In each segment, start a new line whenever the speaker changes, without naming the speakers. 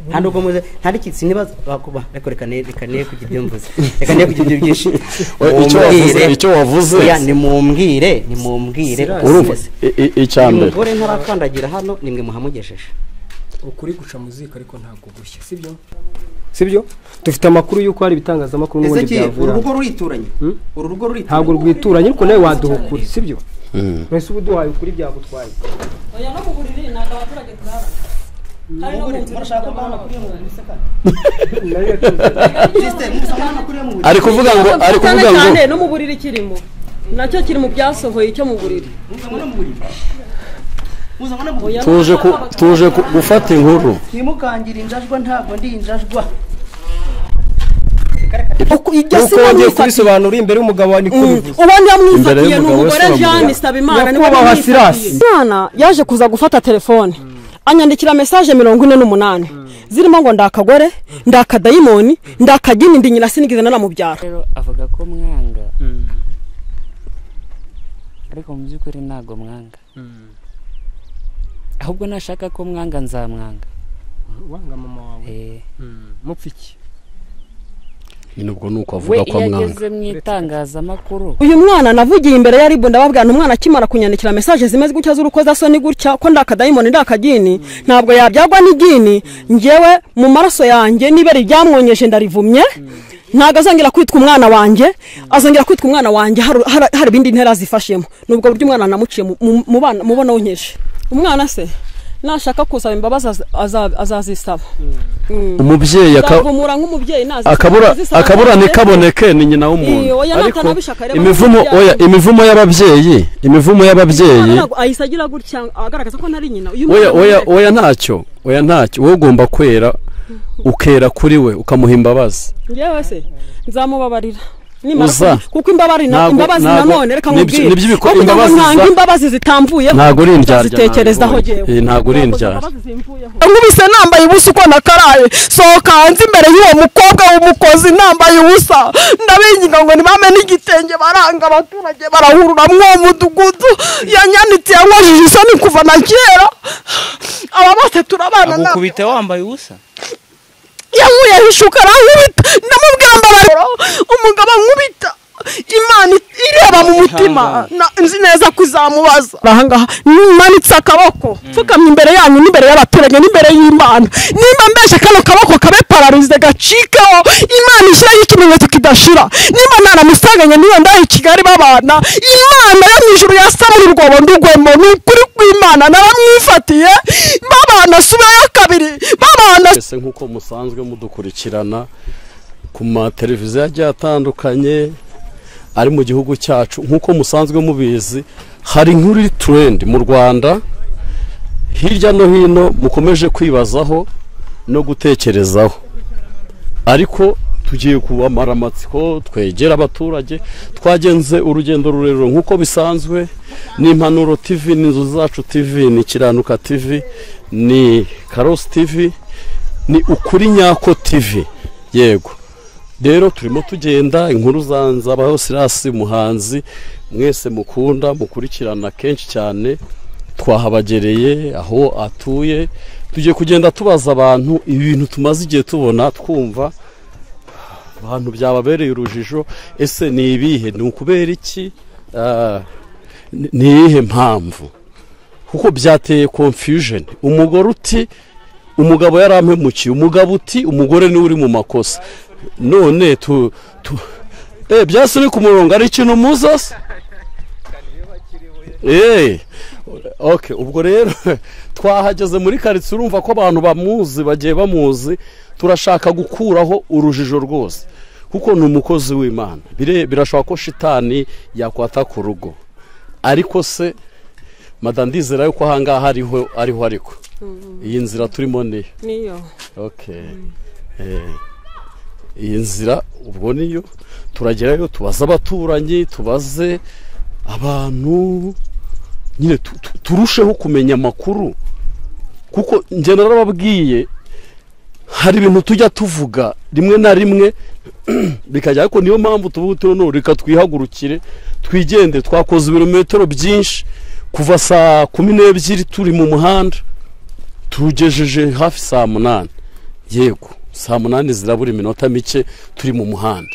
nta nubwo muze nta n'ikitsi nibaza bakuba reka reka ne reka ne kugira ibyo mvuze reka ne kugira ibyo byinshi
We- icyo wavuze-
Mumbwire.
icyo wavuze.
Oya, nimumbwire nimumbwire
Sirasi.
urumva
Yes.
i- i- icya
uyu
mbere
mugore ntarakandagira hano ni mwe muhamugejeje
ukuri guca mu ziko ariko ntabwo gushya sibyo sibyo dufite amakuru y'uko hari ibitangazamakuru n'ubundi byavuye hano.
rurituranye
Hmm?
uru rugo rurituranye
ntabwo rwituranye ariko nawe waduha ukuri sibyo mwese uba uduhaye ukuri byagutwaye
oya no kugurira ntabwo abaturage turara hari no kuwuzi
Nayo yacuze.
ari kuvuga ngo ari kuvuga ngo
cyane no mu buriri kirimo nacyo kiri mu byasohoye icyo mu buriri Oya,
tuje ku
n'abana
tuje ku- gufata inkuru
ntimukangira injajwa ntabwo ndi injajwa
Uku- ibyo
uko
siba
wagiye
mwifatiye.
kubisobanura imbere y'umugabo wawe niko
Mm,
bivuze
uwo
Imbere
niba mwifatiye ni
y'umugabo
umugore
wese
jeanne
wamugore.
isabimana niwe
Nyakubahwa
mwifatiye
Silas.
mwana yaje kuza gufata telefone anyandikira mesaje mirongo ine n'umunani zirimo ngo ndakagore ndakadayimoni ndakagini ndi nyina sinigeze nanamubyara
rero avuga ko mwanga ariko mu by'ukuri ntabwo mwanga ahubwo nashaka ko mwanga nzamwanga
wanga mama wawe
Eh,
mupfa iki
nyine ubwo ni uko
we
avuga ko
iyo
amwanga
ageze mu itangazamakuru
uyu mwana navugiye imbere ya ribu ndababwira nti umwana akimara kunyandikira mesaje zimeze gutya z'urukozasoni gutya ko ndakadayimoni ndakagini ntabwo yabyagwa n'igini ngewe mu maraso yanjye nibere iryamwonyeje ndarivumye ntabwo azongera kwitwa umwana wanjye azongera kwitwa umwana wanjye hari- hari hari ibindi ntera zifashemo ni ubwo buryo umwana namuciye mu- mu- mu bana- mu bona wonkeje umwana se nashaka kusaba imbabazi aza- aza- azazisaba
umubyeyi aka-
zavumura nk'umubyeyi nazisaba
akabura
azisaba
akabura
azisaba.
ntikaboneke ni nyina
Iyo,
w'umuntu
oya,
ariko
natanabishaka rero
imivumo
barabyara.
oya imivumo y'ababyeyi imivumo
Umwana
y'ababyeyi
ntabwo ahise agira gutya agaragaza ko ntari nyina uyu
oya
mwana
oya
ni-
oya ntacyo oya ntacyo wowe ugomba kwera ukera kuri we ukamuha imbabazi
njyewe se nzamubabarira Nimara
Uza.
ku- kuko imbabazi na-
Ntabwo-
imbabazi
ntabwo-
nanone reka
nibyo-
nkubwire
nibyo biko-
kugira ngo
imbabazi
ntanga
za-
imbabazi zitamvuyeho
ntabwo uri indyarya
zitekerezaho
ntabwo-
jyewe
eh, ntabwo uri indyarya
imbabazi zimvuyeho
nkubise nambaye ubusa uko nakaraye sohoka hanze imbere y'uwo mukobwa w'umukozi nambaye ubusa ndabinginga ngo ntibame n'igitenge baranga abaturage barahurura mw'uwo mudugudu yanyanitse yanywajije isoni kuva na kera aba bose turabana ntabwo
agukubita wambaye ubusa
yankuye ishuka arankubita ndamubwira mbabarira umugabo ankubita imana it- ireba mu mutima na- nzi neza ko izamubaza ahangaha nimanitse akaboko mfukamye imbere yanyu n'imbere y'abaturage n'imbere y'imana nimba mbeshe kano kaboko kabe pararize gacikeho imana ishyireho ikimenyetso kidashira nimba ntanamusanganye niyo ndahe i kigali babana imana yo mu ijuru yasamura urwobo ndugwemo ni ukuri kw'imana naramwifatiye babana subeyo kabiri babana
twese nk'uko musanzwe mudukurikirana ku mateleviziyo agiye atandukanye ari mu gihugu cyacu nk'uko musanzwe mubizi hari inkuru iri turendi mu rwanda hirya no hino mukomeje kwibazaho no gutekerezaho ariko tugiye kubamara amatsiko twegera abaturage twagenze urugendo rurerure nk'uko bisanzwe ni impanuro tv ni inzu zacu tv ni kiranuka tv ni karosi tv ni ukuri nyako tv yego rero turimo tugenda inkuru za nzabaho sirasi muhanzi mwese mukunda mukurikirana kenshi cyane twahabagereye aho atuye tugiye kugenda tubaza abantu ibintu tumaze igihe tubona twumva abantu byababereye urujijo ese ni ibihe ni ukubera iki Ah, ni ni iyihe mpamvu kuko byateye confusion umugore uti umugabo yarampemukiye umugabo uti umugore niwe uri mu makosa none tu tu eh byase uri ku murongo ari ikintu muza se eh okay ubwo rero twahageze muri karitsiye urumva ko abantu bamuzi bagiye bamuzi turashaka gukuraho urujijo rwose kuko ni umukozi w'imana Bire- birashoboka ko shitani yakwata ku rugo ariko se madam ndizera yuko ahangaha ariho ariho ariko iyi nzira turimo niyo
niyo
okay Eh, iyi nzira ubwo niyo turagerayo tubaze abaturanyi tubaze abantu nyine tu- tu- turusheho kumenya amakuru kuko njye narababwiye hari ibintu tujya tuvuga rimwe na rimwe bikajya ariko niyo mpamvu tuvuga tuno none reka twihagurukire twigende twakoze ibirometero byinshi kuva saa kumi n'ebyiri turi mu muhanda tugejeje hafi saa munani yego saa munani zirabura iminota mike turi mu muhanda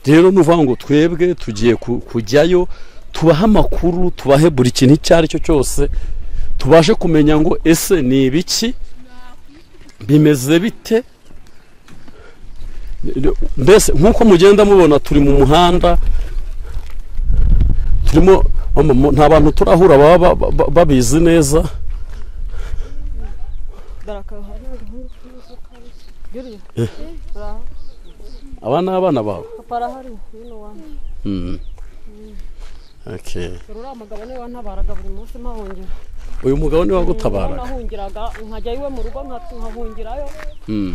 rero ni ukuvuga ngo twebwe tugiye ku- kujyayo tubahe amakuru tubahe buri kintu icyo ari cyo cyose tubashe kumenya ngo ese ni ibiki bimeze bite mbese nk'uko mugenda mubona turi mu muhanda turimo mu- nta bantu turahura baba ba- ba- babizi neza Eh. aba ni abana bawe Mm. Okay.
uriya mugabo niwe wantabaraga buri munsi mpahongera
uyu mugabo niwe wagutabaraga
nahungiraga nkajya iwe mu rugo nkahungirayo
Mm.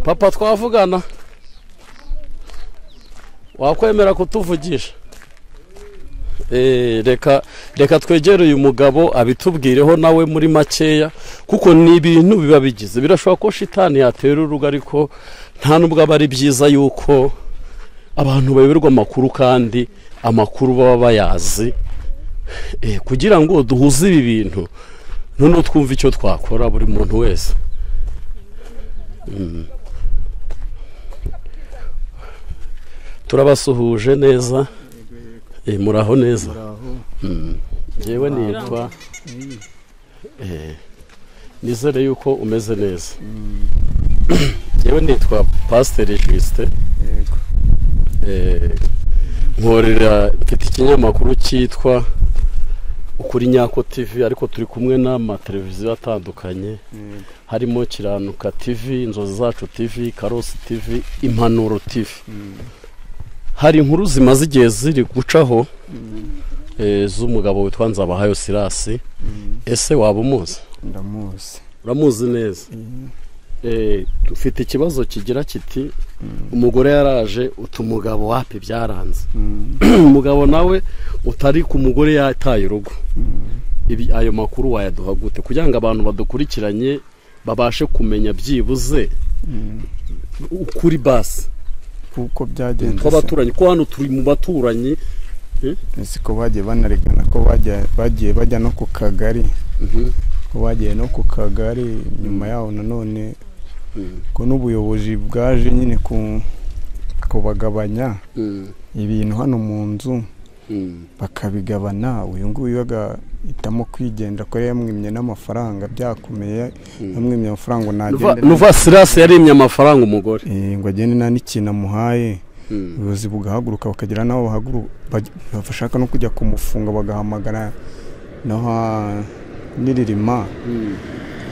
papa twavugana wakwemera kutuvugisha Eh, reka reka twegere uyu mugabo abitubwireho nawe muri makeya kuko ni ibintu biba bigize birashoboka ko shitani yatera urugo ariko nta nubwo aba ari byiza yuko abantu bayoberwa amakuru kandi amakuru baba bayazi Eh, kugira ngo duhuze ibi bintu noneho twumve icyo twakora buri muntu wese Mm. turabasuhuje neza Eh, muraho neza Mm. ngewe nitwa Eh, nizere yuko umeze neza ngewe nitwa pasiteri jisite nkorera mfite ikinyamakuru cyitwa ukuri nyako tivi ariko turi kumwe n'amateleviziyo atandukanye harimo kiranuka tivi inzozi zacu tivi karosi tivi impanuro tivi hari inkuru zimaze igihe ziri gucaho eh, z'umugabo witwa nzabahayo sirasi ese waba umuzi
ndamuzi
uramuzi neza Eh, dufite ikibazo kigira kiti umugore yaraje uta umugabo wapi byaranze umugabo nawe utari ku mugore yataye urugo Ibi- ayo makuru wayaduha gute kugira ngo abantu badukurikiranye babashe kumenya byibuze ukuri basi
kuko byagenze se.
tw'abaturanyi ko hano turi mu baturanyi
siko bagiye banaregana ko bajya- bagiye bajya no ku kagari ko bagiye no ku kagari nyuma yaho nanone ko n'ubuyobozi bwaje nyine ku kubagabanya ibintu hano mu nzu bakabigabana uyu nguyu agahitamo kwigendera ko yamwimye n'amafaranga byakomeye yamwimye amafaranga ngo nagende na-
nuva sirasi yarimye amafaranga umugore
Eh, ngo agende nta n'ikintu amuhaye ubuyobozi bugahaguruka bakagira n'abo bahaguru- baj- bashaka no kujya kumufunga bagahamagara no ha- n'iririma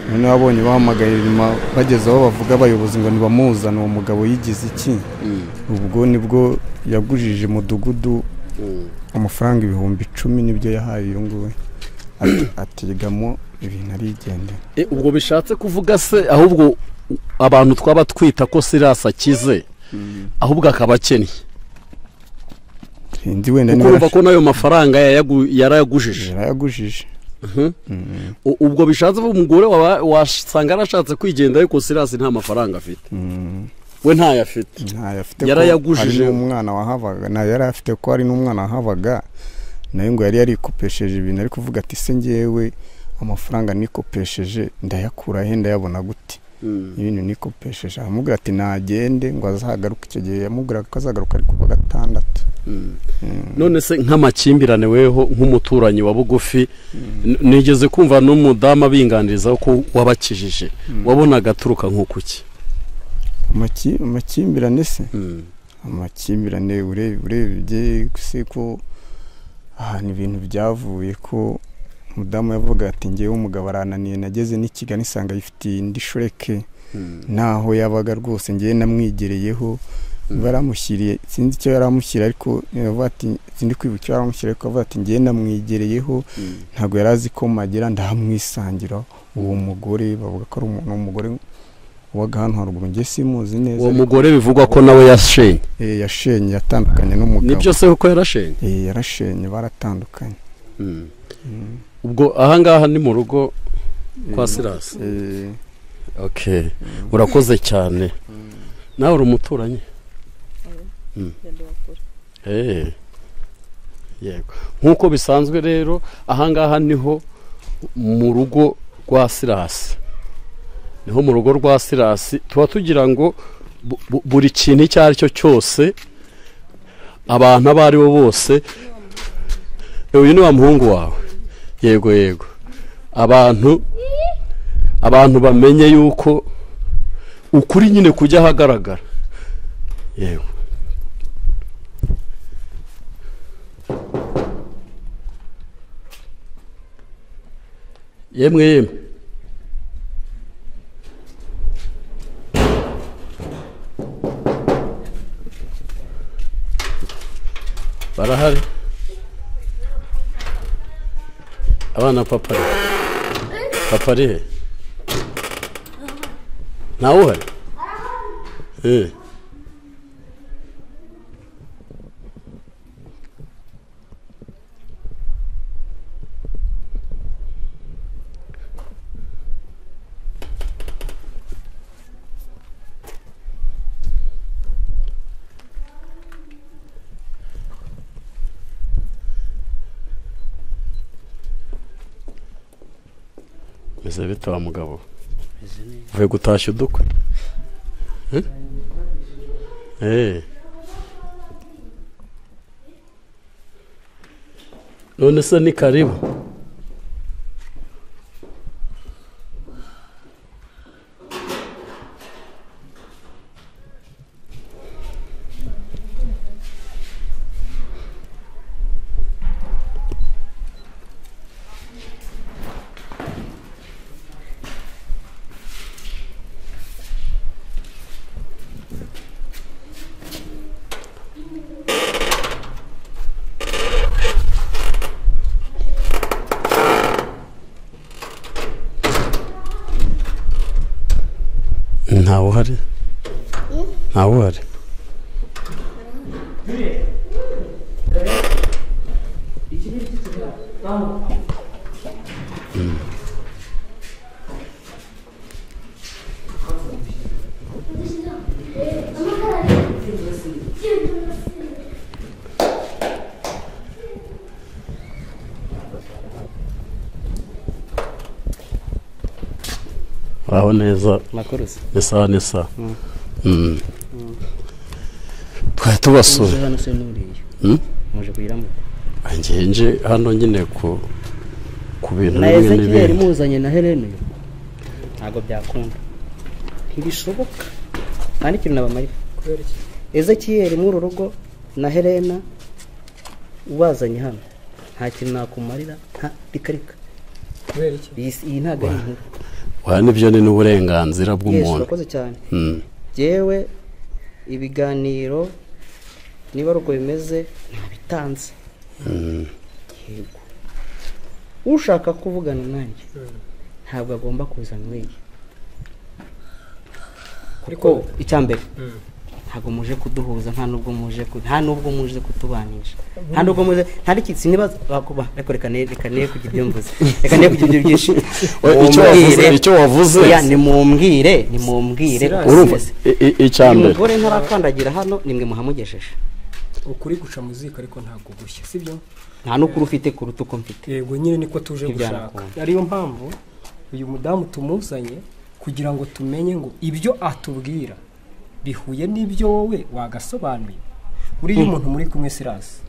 noneho abonye bahamagaye iririma bageze aho bavuga abayobozi ngo ntibamuzane uwo mugabo yigize iki ubwo nibwo yagujije umudugudu amafaranga ibihumbi icumi nibyo yahaye uyu nguyu Ati- atigamo ibintu arigendera
E, ubwo bishatse kuvuga se ahubwo abantu twaba twita ko sirasi akize ahubwo akaba akennye
Sindi wenda
kuko
niba
urumva ko n'ayo mafaranga yayagu- yarayagujije
yarayagujije
U- ubwo bishatse ko umugore waba- wasanga yarashatse kwigendera ariko sirasi nta mafaranga afite
Mm.
we ntayo afite
ntayo afite
Yarayagujije.
ko hari n'umwana wahabaga ntayo yari afite ko hari n'umwana wahabaga nawe ngo yari yarikopesheje ibintu ari kuvuga ati se ngewe amafaranga nikopesheje ndayakura he ndayabona gute ibintu nikopesheje aramubwira ati nagende ngo azagaruke icyo gihe yamubwiraga ko azagaruka ari kuwa gatandatu
none se nk'amakimbirane weho nk'umuturanyi wa bugufi n- nigeze kumva n'umudamu abinganiriza ko wabakijije wabonaga aturuka nk'ukuki
Amaki- amakimbirane se amakimbirane urebe- urebye se ko ahantu ibintu byavuye ko umudamu yavuga ati ngewe umugabo arananiye nageze n'i Kigali nsanga yifitiye indi shureke ntaho yabaga rwose ngewe namwigereyeho baramushyiriye sinzi icyo yaramushyira ariko yavuga ati sinzi kwibuka icyo yaramushyira ariko avuga ati ngewe namwigereyeho ntabwo yari azi ko magira ndahamwisangira uwo mugore bavuga ko ari umuntu umugore wabaga hano haruguru ngewe simuzi neza
uwo mugore bivugwa ko nawe yashenye
Eh, yashenye yatandukanye n'umugabo
nibyo se kuko yarashenye
Eh, yarashenye baratandukanye
ubwo ahangaha ni mu rugo kwa sirasi
Eh,
okay urakoze cyane nawe uri umuturanyi Mm. Eh. yego nk'uko bisanzwe rero ahangaha niho mu rugo rwa sirasi ni nko mu rugo rwa sirasi tuba tugira ngo bu- bu- buri kintu icyo ari cyo cyose abantu abo ari bo bose uyu ni wa muhungu wawe yego yego abantu abantu bamenye yuko ukuri nyine kujya ahagaragara yego yemwe yemwe barahari abana papa ari papa ari he ntawe uhari Eh. meze bite wa mugabo uvuye gutashya udukwe Eh? Eh. none se ni karibu ntawe uhari ntawe uhari Mm. Uraho neza
makuruza
ni sawa ni sawa Mm. twari tubasuye
hano se n'uriya
Mm?
muje kuyiramo
ngiye nje hano nyine ku ku bintu
na
bimwe
ezekiyeli
n'ibindi
muzanye na helene ntabwo byakunda ntibishoboka mwandikire na bamarika ezekiyeli muri uru rugo na helena ubazanye hano nta kintu nakumarira nta rikarika
kubera iki
iyi si- iyi ntabwo ari inkuru
wa nibyo ni n'uburenganzira
yesu
bw'umuntu
urakoze cyane
Mm.
yewe ibiganiro niba ari uko bimeze ntabitanze
Mm.
yego ushaka kuvugana nanjye ntabwo agomba kuza nk'iyi kuko icya mbere
Mm.
ntabwo muje kuduhuza nta nubwo muje ku- nta nubwo muje kutubanisha nta nubwo muje nta n'ikintu niba bakuba reka reka ne reka ne kugira ibyo mvuze reka ne kugira ibyo byinshi
We, icyo wavuze
Mumbwire.
icyo wavuze
Oya, nimumbwire nimumbwire
urumva i- i- icya
uyu
mbere
mugore ntarakandagira hano nimwe muhamugejeje
ukuri guca muziga ariko ntabwo gushya sibyo
nta n'ukuri ufite kuruta uko mfite
yego nyine niko tuje
Ntibyana
gushaka
ukundi.
ariyo mpamvu uyu mudamu tumuzanye kugira ngo tumenye ngo ibyo atubwira bihuye n'ibyo wowe wagasobanuye buriya umuntu muri kumwe sirasi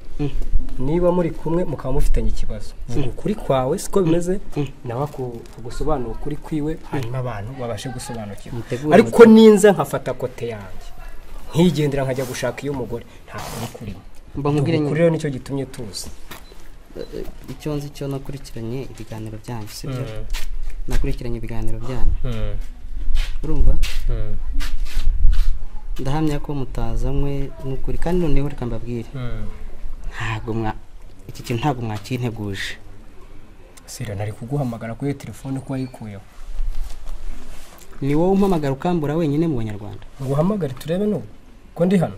niba muri kumwe mukaba mufitanye ikibazo vuga ukuri kwawe siko bimeze nawe aku- agusobanura ukuri kwiwe hanyuma abantu babashe gusobanukirwa
Mutegure
ariko ninze nkafata kote yanjye nkigendera nkajya gushaka iyo mugore nta kuri kurimo
mba nkubwire
Ukuri
nyine
rero nicyo gitumye tuza
icyo nzi cyo nakurikiranye ibiganiro byanyu sibyo nakurikiranye ibiganiro byanyu urumva ndahamya ko mutazanywe n'ukuri kandi noneho reka mbabwire ntabwo mwa iki kintu ntabwo mwakinteguje
sira nari kuguhamagara kuri iyo telefone ko wayikuyeho
ni wowe umpamagara ukambura wenyine mu banyarwanda
nguhamagare turebe n'ubu ko ndi hano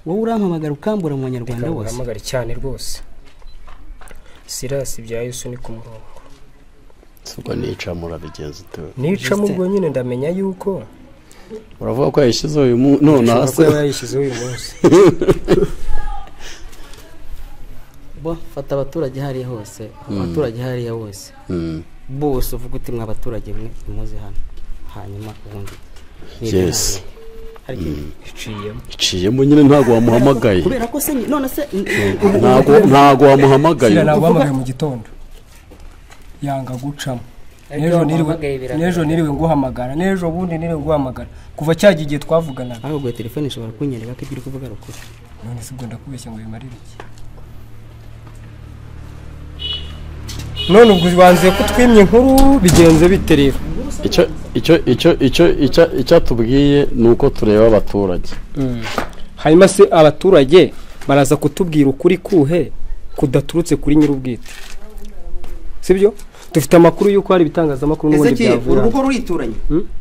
wowe urampamagara ukambura mu banyarwanda
Reka
bose
nguhamagare cyane rwose sirasi bya yesu ni ku murongo
ubwo nica murabigenza utewe
nica mu bwo nyine ndamenya yuko
uravuga ko yayishyize uyu munsi none
ashobora
hasi
kuba yayishyizeho uyu munsi
bo fata abaturage hariya hose abaturage hariya bose
Mm.
bose uvuga uti mwa baturage mwe muze hano hanyuma ubundi
Yes.
hari ikindi
iciyemo
iciyemo nyine ntabwo wamuhamagaye
kubera ko se none se
ntabwo ntabwo wamuhamagaye
kiriya ntabwo wamuhamagaye mu gitondo yanga gucamo
Ariko
n'ejo niriwe
wamuhamagaye biragaragara.
n'ejo niriwe nguhamagara n'ejo bundi niriwe nguhamagara kuva cya gihe twavuganaga
ahubwo iyo telefone ishobora kunyereka ko ibyo uri kuvuga ari ukuri
none se ubwo ndakubeshya ngo bimarire iki none ubwo wanzuye ko twimye inkuru bigenze bite rero
icyo icyo icyo icyo icyo- icyatubwiye ni uko tureba abaturage
hanyuma se abaturage baraza kutubwira ukuri kuhe kudaturutse kuri nyir'ubwite sibyo dufite amakuru y'uko hari ibitangazamakuru
ese
n'ubundi
ki uru
byavura
rugo rurituranye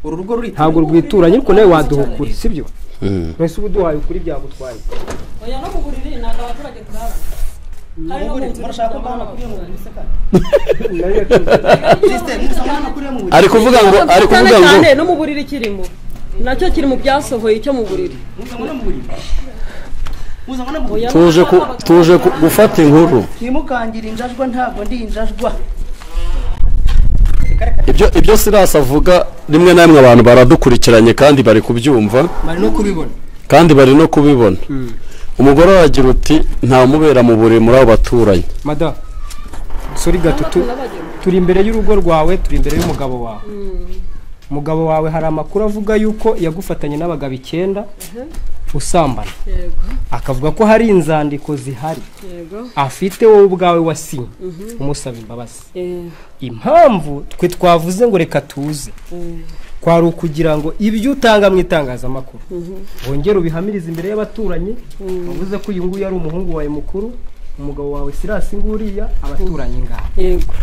uru rugo rurituranye
ntabwo rwituranye ariko nawe waduha ukuri sibyo mwese uba uduhaye ukuri byagutwaye
oya no kuburiri ntabwo abaturage turara hari no mu nzu
murashaka ko mbana kuri iyo mu buriri se kandi
ari kuvuga ngo ari
cyane
kuvuga ngo
cyane no mu buriri kirimo nacyo kiri mu byasohoye icyo mu buriri Oya,
tuje ku tuje ku- gufata inkuru
ntimukangira injajwa ntabwo ndi injajwa
ibyo ibyo sirasi avuga rimwe na rimwe abantu baradukurikiranye kandi bari kubyumva
bari no kubibona
kandi bari no kubibona umugore we agira uti nta mubera mu buriri muri abo baturanyi
madamu sori gato tu- turi imbere y'urugo rwawe turi imbere y'umugabo wawe umugabo wawe hari amakuru avuga yuko yagufatanye n'abagabo icyenda usambana
yego
akavuga ko hari inzandiko zihari
yego
afite wowe ubwawe wasinye umusaba imbabazi
Eh,
impamvu twe twavuze ngo reka tuze kwari ukugira ngo ibyo utanga mu itangazamakuru wongere ubihamirize imbere y'abaturanyi uvuze ko uyu nguyu ari umuhungu wawe mukuru umugabo wawe sirasi nguriya abaturanyi ngaha
yego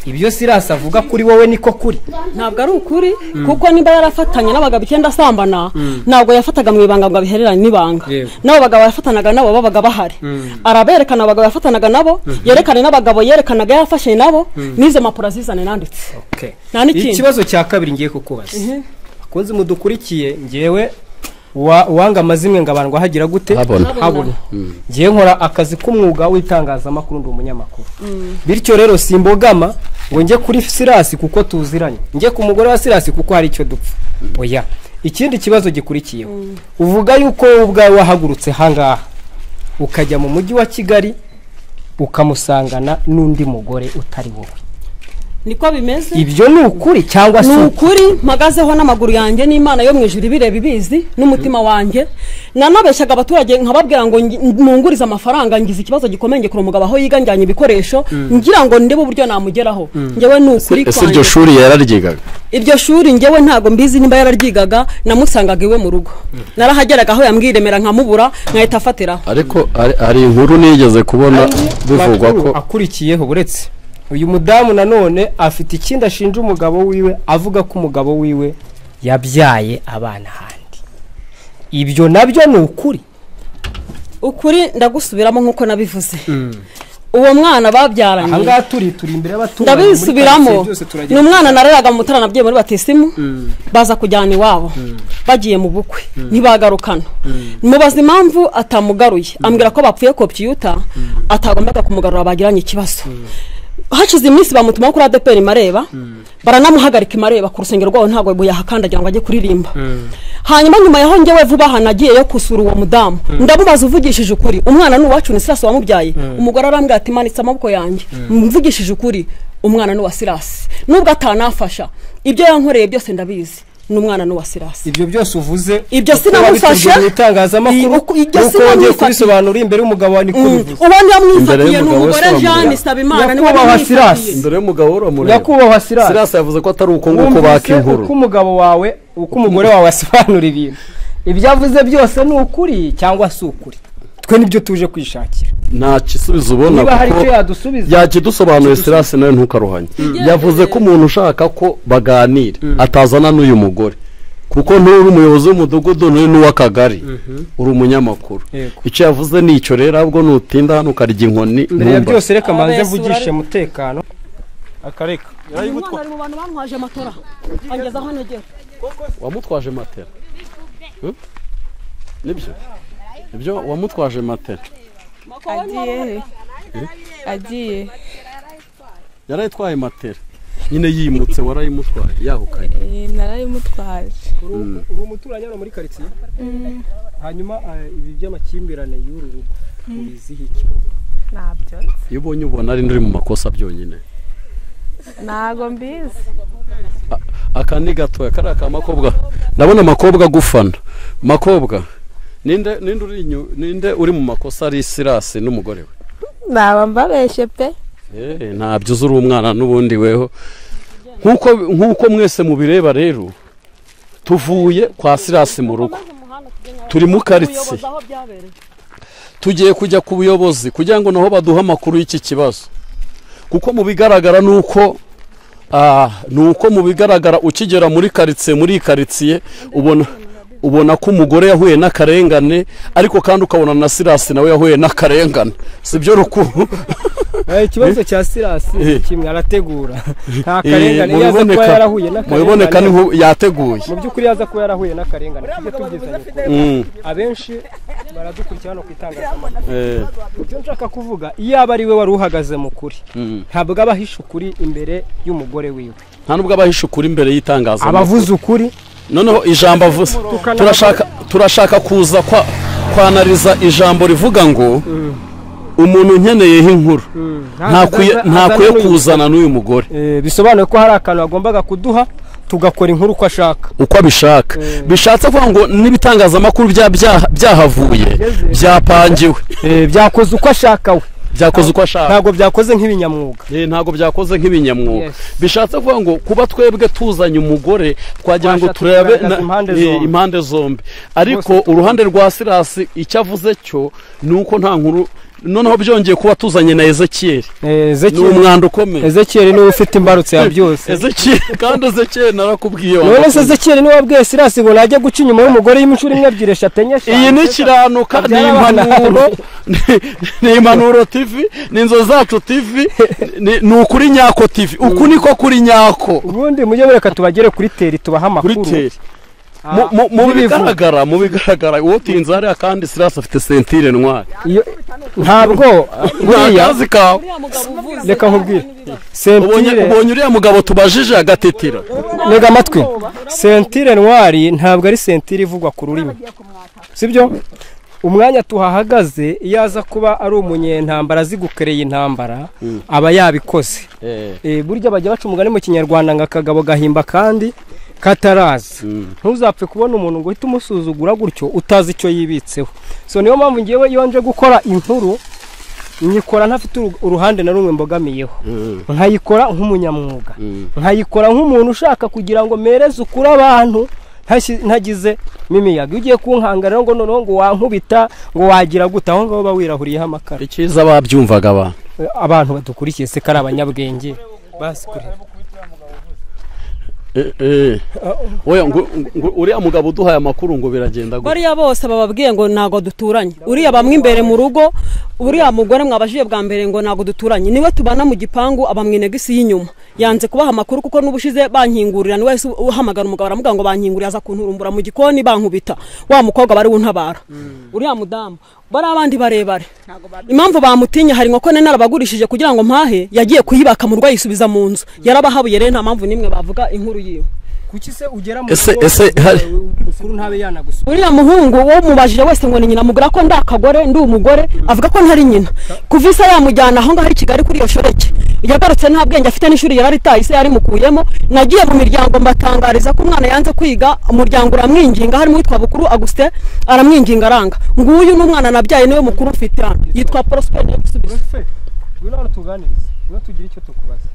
ibyo sirasi avuga kuri wowe niko kuri
ntabwo ari ukuri kuko niba yarafatanye n'abagabo icyenda asambana ntabwo yafataga mu ibanga ngo abihererane n'ibanga
Yego.
n'abo bagabo yafatanaga nabo babaga bahari araberekana abagabo yafatanaga nabo yerekane n'abagabo yerekanaga yafashe nabo n'izo mpapuro azizane nanditse Nta n'ikindi.
ikibazo cya kabiri ngiye kukubaza bakunze mudukurikiye ngewe wa- uwanga amazimwe ngabandwa hagira gute
Habona.
habona ngewe nkora akazi k'umwuga w'itangazamakuru ndi umunyamakuru bityo rero simbogama ngo njye kuri sirasi kuko tuziranye njye ku mugore wa sirasi kuko hari icyo dupfa oya ikindi kibazo gikurikiyeho uvuga yuko wowe ubwawe wahagurutse hangaha ukajya mu mujyi wa kigali ukamusangana n'undi mugore utari wowe
niko bimeze
ibyo ni ukuri cyangwa
ni
si ukuri
ukuri mpagazeho n'amaguru yanjye n'imana yo mu ijuru ibireba ibizi n'umutima wanjye nanabeshyaga abaturage nkababwira ngo ngi- nungurize amafaranga ngize ikibazo gikomeye ngekura umugabo aho yiga njyanye ibikoresho ngira ngo ndebe uburyo namugeraho ngewe ni ukuri
ese iryo
kwanjye
shuri yararyigaga
iryo shuri ngewe ntabwo mbizi nimba yararyigaga namusangaga iwe mu rugo narahageraga aho yambwiremera nkamubura nkahita afatiraho
ariko hari- hari inkuru nigeze kubona bivugwa ko
makuru akurikiyeho uretse uyu mudamu nanone afite ikindi ashinja umugabo wiwe avuga ko umugabo wiwe yabyaye abana ahandi ibyo nabyo ni ukuri
ukuri ndagusubiramo nk'uko nabivuze uwo mwana babyaranye
ahangaha turi turi imbere y'abaturanyi muri
ndabisubiramo
karitsiye byose turagenda.
ni umwana nareraga mu mutarana bye muri batisimu baza kujyana iwabo bagiye mu bukwe ntibagarukana mubaza impamvu atamugaruye ambwira ko bapfuye kopiyuta atagombaga kumugarura bagiranye ikibazo hashize iminsi bamutumaho kuri adeperi mareba baranamuhagarika imareba ku rusengero rwabo ntabwo yahakandagira ngo ajye kuririmba hanyuma nyuma yaho njyewe vuba aha nagiyeyo gusura uwo mudamu ndamubaza uvugishije ukuri umwana ni uwacu ni sirasi wamubyaye umugore arambwira ati manitse amaboko yanjye mvugishije ukuri umwana ni uwa sirasi nubwo atanafasha ibyo yankoreye byose ndabizi ni umwana ni uwa sirasi
ibyo byose uvuze
Ibyo
uko
sinamufashe.
wabitubwiye mu itangazamakuru
Iyi- uko- ibyo
nuko wongeye
sinamufatiye.
kubisobanura imbere y'umugabo wawe niko bivuze
uwo ntiyamwifatiye ni
y'umugabo
umugore
wese
jeanne
bamubwira.
nsabimana niwe
nyakubahwa
wamwifatiye
sirasi
dore y'umugabo uramureba
nyakubahwa sirasi
sirasi yavuze ko atari uko nguko baka
wumvise
inkuru
uko umugabo wawe uko umugore wawe asobanura ibintu ibyo avuze byose ni ukuri cyangwa si ukuri twe nibyo tuje kwishakira
nta gisubizo ubona
niba hari
kuko
icyo yadusubiza
yakidusobanuye sirasi nawe ntukaruhanye yavuze ko umuntu ushaka ko baganira atazana n'uyu mugore kuko nturi umuyobozi w'umudugudu nturi n'uw'akagari uri umunyamakuru
Yego.
icyo yavuze ni icyo rero ahubwo nutinda hano ukarya inkoni
mbere ya
ntumbaze.
byose reka manze
Abesura
mvugishe
ari-
umutekano akareka
uyu mwana ari mu bantu bantwaje amatora angeza aho ntegera
wamutwaje matera Hmm? nibyo nibyo wamutwaje matera
agiye he agiye
yarayitwaye matera nyine yimutse warayimutwaye yahukanye
Eh, narayimutwaje
uri uri umuturanyi hano muri karitsiye hanyuma eh, ibi by'amakimbirane y'uru rugo ubiziho iki
ntabyo nzi.
iyo ubonye ubona ari uri mu makosa byonyine
ntago mbizi
aka ni gatoya kariya ka makobwa ndabona amakobwa agufana makobwa ninde ninde uri inyu- ninde uri mu makosa ari sirasi n'umugore we
naba mbabeshye pe
Eh, ntabyo uzi uri umwana n'ubundi weho nk'uko nk'uko mwese mubireba rero tuvuye kwa sirasi mu rugo turi mu karitsiye tugiye kujya ku buyobozi kugira ngo naho baduhe amakuru y'iki kibazo kuko mu bigaragara ni uko ah, ni uko mu bigaragara ukigera muri karitsiye muri iyi karitsiye ubona ubona ko umugore yahuye n'akarengane ariko kandi ukabona na sirasi nawe yahuye n'akarengane si byo rukuru
ikibazo cya sirasi
Eh.
kimwe arategura nta
Eh,
karengane iyo aza kuba
mubiboneka-
yarahuye
mubiboneka
n'akarengane
n'inkuba yateguye
mu by'ukuri yaza kuba yarahuye n'akarengane tujye tubyiza nyakuri
Mm,
abenshi baradukurikira hano ku itangazamakuru
eh,
ibyo nshaka kuvuga iyo aba ari we wari uhagaze mu kuri
mm.
ntabwo aba ahisha ukuri imbere y'umugore wiwe
nta nubwo abahisha ukuri imbere y'itangazamakuru
abavuze ukuri
noneho ijambo avuze
Tukana-
turashaka turashaka kuza kwa kwanariza ijambo rivuga ngo umuntu unkeneyeho inkuru ntakwiye ntakwiye kuzana n'uyu mugore
Eh, bisobanuye ko hari akantu agombaga kuduha tugakora inkuru uko ashaka
uko abishaka
Mm.
bishatse kuvuga ngo n'ibitangazamakuru bya- bya- byahavuye byapangiwe
Eh, byakoze uko ashaka we
byakoze uko ashaka
ntabwo byakoze nk'ibinyamwuga
Eh, ntabwo byakoze nk'ibinyamwuga
Yes.
bishatse kuvuga ngo kuba twebwe tuzanye umugore twagira ngo
Twashatse
turebe
kugaragaza
na-
impande
eh,
zombi.
impande zombi ariko
Bose tu-
uruhande rwa sirasi icyo avuze cyo ni uko nta nkuru noneho byongeye kuba tuzanye na ezekiyeli
Eh,
ni
Ezekiyeli-
umwanda ukomeye
ezekiyeli niwe ufite imbarutso ya byose
ezekiyeli kandi ezekiyeli narakubwiye
none
wanga
se ezekiyeli niwe wabwiye sirasi ngo najya guca inyuma y'umugore y'inshuro imwe ebyiri eshatu enye eshanu
iyi ni kiranuka ni
Abyara abana.
impanuro ni- ni impanuro tv ni inzo zacu tv ni- ni ukuri nyako tv uku niko kuri nyako
ubundi mujye mureka tubagere kuri teri tubahe
kuri
amakuru
teri
Ah,
Mu- mu- mu
n'ibivu.
bigaragara mu bigaragara uwo tinze hariya kandi sirasi afite sentire ntwari
Iyo- ntabwo
nta
buriya
kazi kawe
reka nkubwire
ubonye
sentire
ubonye uriya mugabo tubajije agatitira
ntega amatwi sentire ntwari ntabwo ari sentire ivugwa ku rurimi sibyo umwanya tuhahagaze iyo aza kuba ari umunyentambara azi gukereye intambara aba yabikoze Eh, burya bajya baca umugani mu kinyarwanda ngo akagabo gahimba kandi katarazi ntuzapfe kubona umuntu ngo uhite umusuzugura gutyo utazi icyo yibitseho so niyo mpamvu ngewe iyo nje gukora inkuru nyikora ntafite uru- uruhande na rumwe mbogamiyeho nkayikora nk'umunyamwuga nkayikora nk'umuntu ushaka kugira ngo mereze ukuri abantu ntashyi- ntagize n'imiyaga iyo ugiye kunkangara rero ngo noneho ngo wankubita ngo wagira gute aho ngaho uba wirahuriyeho amakara
icyiza babyumvaga abantu
Eh, abantu badukurikiye se ko ari abanyabwenge basi kureba
Eh, eh. oya ngo- ngo- uriya mugabo uduhaye amakuru ngo biragenda gutya
bariya bose bababwiye ngo ntago duturanye uriya bamwe imbere mu rugo uriya mugore mwabajije bwa mbere ngo ntago duturanye niwe tubana mu gipangu aba mu inegisi y'inyuma yanze kubaha amakuru kuko n'ubushize bankingurira ni wese uhamagara umugabo aramuga ngo bankinguriye aza kunturumbura mu gikoni bankubita wa mukobwa bari untabara uriya mudamu bari abandi barebare impamvu bamutinye hari inkoko nini arabagurishije kugira ngo mpahe yagiye kuyibaka mu rugo ayisubiza mu nzu yarabahabuye rero nta mpamvu n'imwe bavuga inkuru yiwe
kuki se ugera mu
Ese-
rugo
ese hari-
mukuru ntabe yanagusura
uriya muhungu wo mubajije wese ngo ni nyina mugura ko ndakagore ndi umugore avuga ko ntari nyina kuva isa yamujyana aho ngaho i kigali kuri iyo shoreke yagarutse nta bwenge afite n'ishuri yararitaye se yarimukuyemo nagiye mu miryango mbatangariza ko umwana yanze kwiga umuryango uramwinginga harimo uwitwa bukuru agusite aramwinginga aranga nguyu n'umwana nabyaye niwe mukuru mfite hano yitwa porosiperi yabisubizo
Profe, ngwino hano tuganirize ngwino tugire icyo tukubaza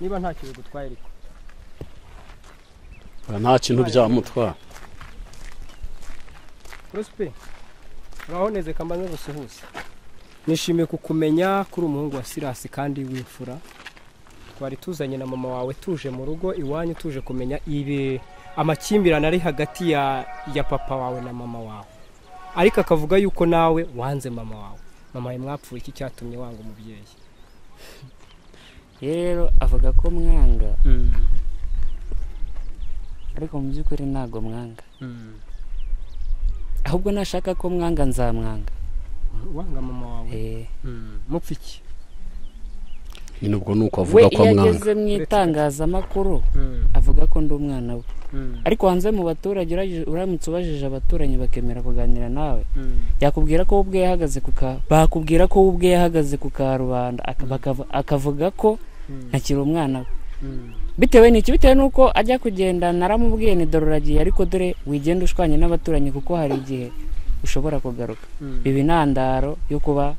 niba nta kintu gutwaye ariko
nta kintu byamutwara
prospe uraho neze kambaze gusuhuza nishimiye kukumenya kuri umuhungu wa sirasi kandi w'imfura twari tuzanye na mama wawe tuje mu rugo iwanyu tuje kumenya ibi amakimbirane ari hagati ya ya papa wawe na mama wawe ariko akavuga yuko nawe wanze mama wawe mama wawe mwapfuye iki cyatumye wanga umubyeyi
rero avuga ko mwanga ariko mu by'ukuri ntago mwanga ahubwo nashaka ko mwanga nzamwanga
wanga mama wawe
Eh,
mupfa iki
nyine ubwo ni uko
we
avuga ko
iyo
amwanga
ageze mu itangazamakuru avuga ko ndi umwana we ariko hanze mu baturage uraje- uramutse ubajije abaturanyi bakemera kuganira nawe yakubwira ko we ubwe yahagaze ku ka bakubwira ko we ubwe yahagaze ku karubanda aka- bakava- akavuga ko ntakiri umwana we bitewe n'iki bitewe n'uko ajya kugenda naramubwiye ni dore uragiye ariko dore wigenda ushwanye n'abaturanyi kuko hari igihe ushobora kugaruka biba intandaro yo kuba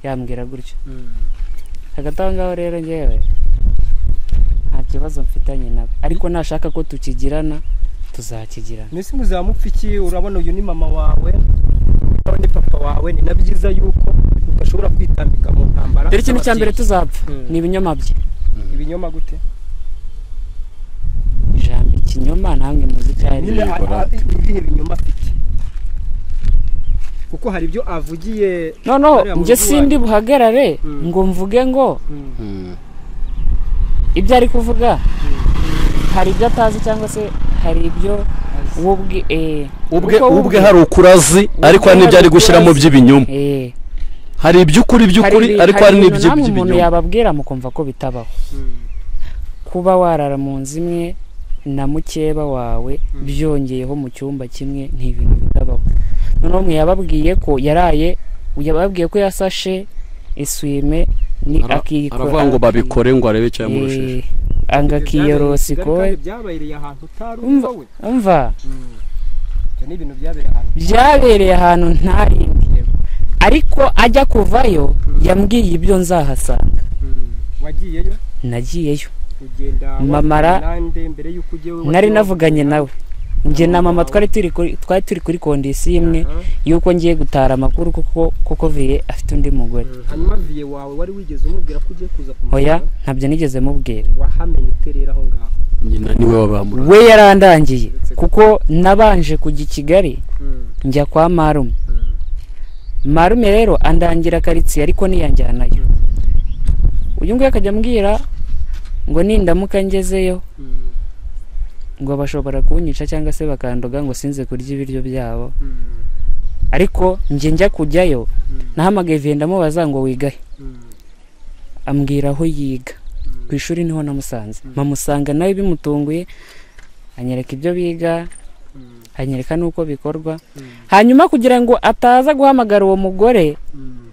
yambwira gutyo hagati aho ngaho rero ngewe nta kibazo mfitanye nabo ariko nashaka ko tukigirana tuzakigirana
mbese muzamupfa iki urabona uyu ni mama wawe urabona ni papa wawe ni na byiza yuko udashobora kwitambika mu ntambara
dore ikintu cya mbere tuzapfa
Mm.
ni ibinyoma bye
ibinyoma gute
ijambo ikinyoma namwe muzi icyo ari
Nyine a- a- ibihe binyoma afite kuko hari ibyo avugiye
noneho
hariya mu
njye
rugo
sindi
iwanyu.
buhagarare
Mm.
ngo mvuge ngo
Mm.
ibyo ari kuvuga hari ibyo atazi cyangwa se hari ibyo we ubwe eh,
ubwe
kuko we
ubwe hari ukurazi ariko hari n'ibyo ari gushyiramo by'ibinyoma
eh,
hari iby'ukuri by'ukuri
ibi-
ariko hari
ibintu
n'ibyo
namwe umuntu
by'ibinyoma
yababwira mukumva ko bitabaho kuba warara mu nzu imwe na mukeba wawe byongeyeho mu cyumba kimwe ni ibintu bitabaho noneho mwe yababwiye ko yaraye yababwiye ko yasashe eswime ni
Ara-
akiyikora
aravuga ngo babikore ngo arebe icyo yamurushije
Eh, angakiyorosi
Ibyo
kowe
kandi byabereye ahantu utari
Umva.
wowe
umva
ibyo ni ibintu byabereye ahantu
byabereye ahantu ntari
Yego.
ariko ajya kuvayo yambwiye ibyo nzahasanga
Mm. wagiyeyo
nagiyeyo
ugenda
Mamara,
nande mbere yuko ugiye wowe
nari
wagiye
navuganye
wabwira-
nawe njye na mama twari turi kuri twari turi kuri kondisiyo imwe
Aha.
y'uko ngiye gutara amakuru kuko kuko viye afite undi mugore
Mm. hanyuma viye wawe wari wigeze umubwira ko ugiye kuza kumubona
oya ntabyo nigeze mubwira
wahamenye uterera aho ngaho
nyina niwe wabamura
we yarandangiye kuko nabanje kujya i kigali
Mm.
njya kwa marume
Mm.
marume rero andangira karitsiye ariko niyanjyanayo uyu nguyu akajya ambwira ngo nindamuka ngezeyo
Mm.
ngo bashobora kunyica cyangwa se bakandoga ngo sinze kurya ibiryo byabo
Mm.
ariko njye njya kujyayo
Mm.
nahamagaye viye ndamubaza ngo wigahe
Mm.
ambwira aho yiga ku ishuri niho namusanze mpamusanga nawe bimutunguye anyereka ibyo biga
Mm.
anyereka n'uko bikorwa
Mm.
hanyuma kugira ngo ataza guhamagara uwo mugore
Mm.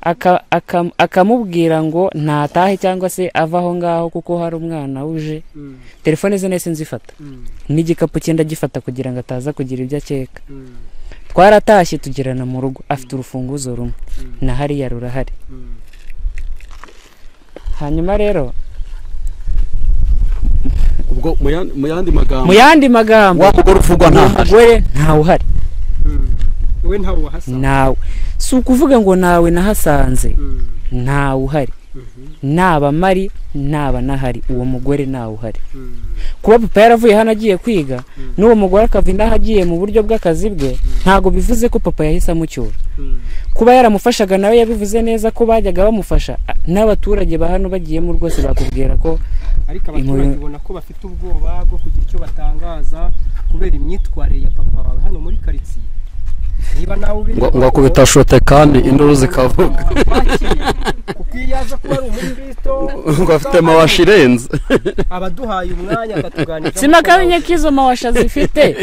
aka- aka- akamubwira ngo ntatahe cyangwa se ava aho ngaho kuko hari umwana uje
Mm.
telefone ze nahise nzifata
Mm.
n'igikapu cye ndagifata kugira ngo ataza kugira ibyo akeka
Mm.
twaratashye tugerana mu rugo afite urufunguzo rumwe na hariya rurahari
Mm.
hanyuma rero
ubwo mu yandi- mu yandi magambo
mu yandi magambo
wa mugore uvugwa
uwo
ntahari
mugore ntawe uhari
Mm. we ntawe wahasanze
nawe si ukuvuga ngo nawe nahasanze
Mm.
ntawe uhari naba mari naba nahari uwo mugore ntawe uhari
Mm.
kuba papa yaravuye hano agiye kwiga n'uwo mugore akava indaha agiye mu buryo bw'akazi bwe ntabwo bivuze ko papa yahise amucyura
Mm.
kuba yaramufashaga nawe yabivuze neza ko bajyaga bamufasha a- n'abaturage ba hano bagiyemo rwose bakubwira ko
ariko abaturage
Inkuru-
ubona ko bafite ubwoba bwo kugira icyo batangaza kubera imyitwarire ya papa wawe hano muri karitsiye niba nawe ubiri
ngo ngo akubita shote kandi induru zikavuga
kuko iyo yaza kuba ari umukristo
ngo afite mawashi irenze
abaduhaye umwanya akatuganiriza
sinakamenye ko izo mawasha zifite